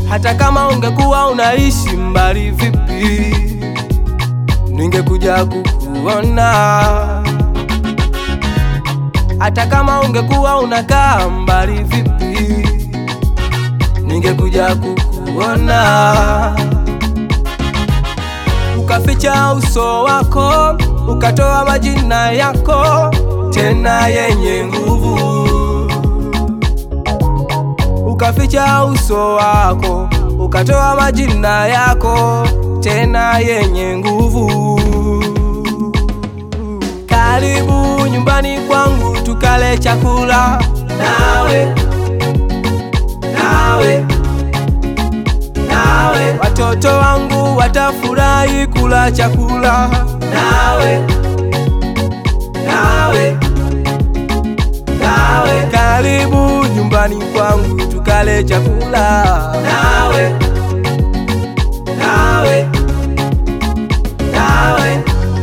hata kama ungekuwa unaishi mbali vipi, ningekuja kukuona. Hata kama ungekuwa unakaa mbali vipi, ningekuja kukuona. Ukaficha uso wako, ukatoa majina yako tena yenye nguvu ukaficha uso wako, ukatoa majina yako tena yenye nguvu. Karibu nyumbani kwangu tukale chakula nawe, nawe, nawe. Watoto wangu watafurahi kula chakula nawe, nawe, nawe. Karibu nyumbani kwangu tukale chakula nawe, nawe, nawe.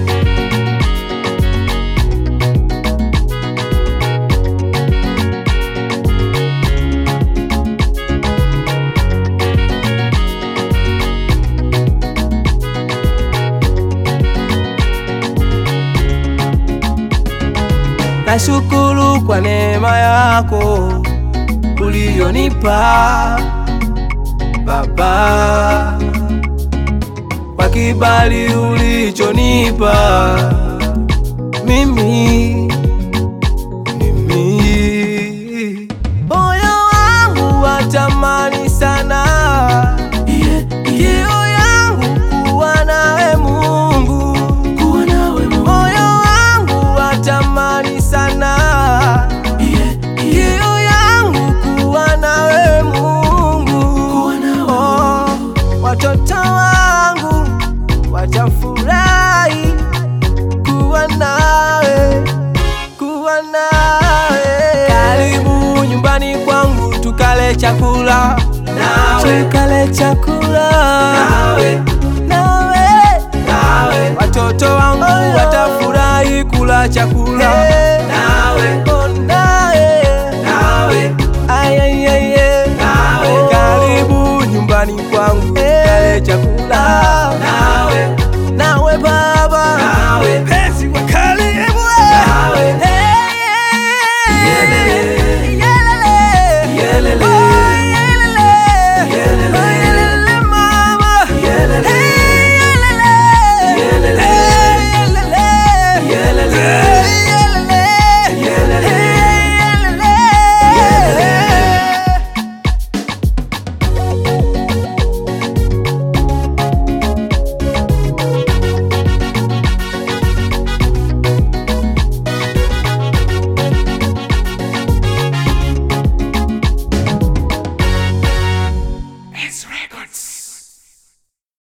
Nashukuru kwa neema yako uliyonipa Baba, kwa kibali ulichonipa mimi, mimi. Moyo wangu watamani sana kiu yangu kuwa nawe Mungu, moyo wangu watamani sana kiu yangu kuwa nawe Mungu, oh, watoto wangu watafurahi kuwa nawe, kuwa nawe. Karibu nyumbani kwangu tukale chakula nawe, tukale chakula nawe, nawe, nawe. Watoto wangu watafurahi kula chakula nawe